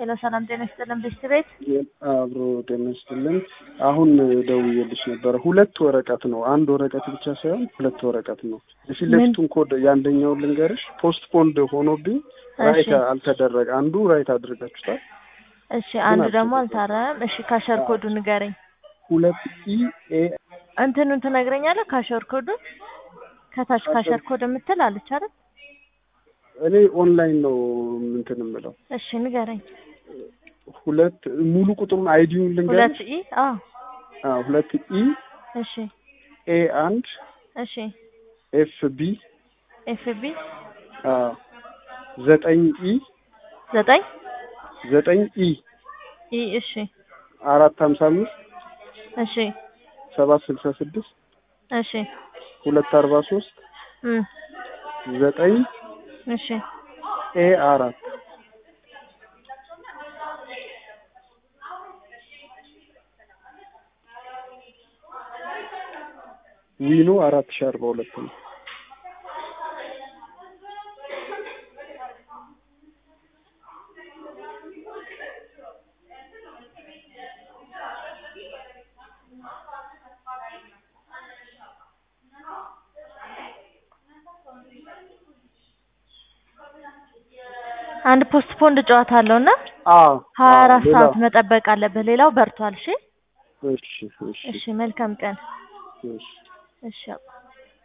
ሄሎ ሰላም ጤና ይስጥልን ብስት ቤት አብሮ ጤና ይስጥልን። አሁን ደውዬልሽ ነበረ። ሁለት ወረቀት ነው፣ አንድ ወረቀት ብቻ ሳይሆን ሁለት ወረቀት ነው። የፊት ለፊቱን ኮድ የአንደኛውን ልንገርሽ። ፖስት ፖንድ ሆኖብኝ ራይት አልተደረገ። አንዱ ራይት አድርጋችሁታል። እሺ አንዱ ደግሞ አልታረም። እሺ ካሸር ኮዱ ንገረኝ። ሁለት ኢ ኤ እንትኑን ትነግረኛለህ? ካሸር ኮዱ ከታች ካሸር ኮድ የምትል አለች አይደል? እኔ ኦንላይን ነው እንትን የምለው። እሺ ንገረኝ። ሁለት ሙሉ ቁጥሩን አይዲውን ሁለት ልንገርሽ። ኢ አዎ አዎ ሁለት ኢ እሺ ኤ አንድ እሺ ኤፍ ቢ ኤፍ ቢ አዎ ዘጠኝ ኢ ዘጠኝ ዘጠኝ ኢ ኢ እሺ አራት ሀምሳ አምስት እሺ ሰባት ስልሳ ስድስት እሺ ሁለት አርባ ሶስት እም ዘጠኝ እሺ ኤ አራት ዊኑ አራት ሺህ አርባ ሁለት ነው። አንድ ፖስት ፖንድ ጨዋታ አለው እና አዎ ሀያ አራት ሌላ- ሰዓት መጠበቅ አለብህ። ሌላው በርቷል። እሺ እሺ እሺ እሺ መልካም ቀን። እሺ እሺ አባ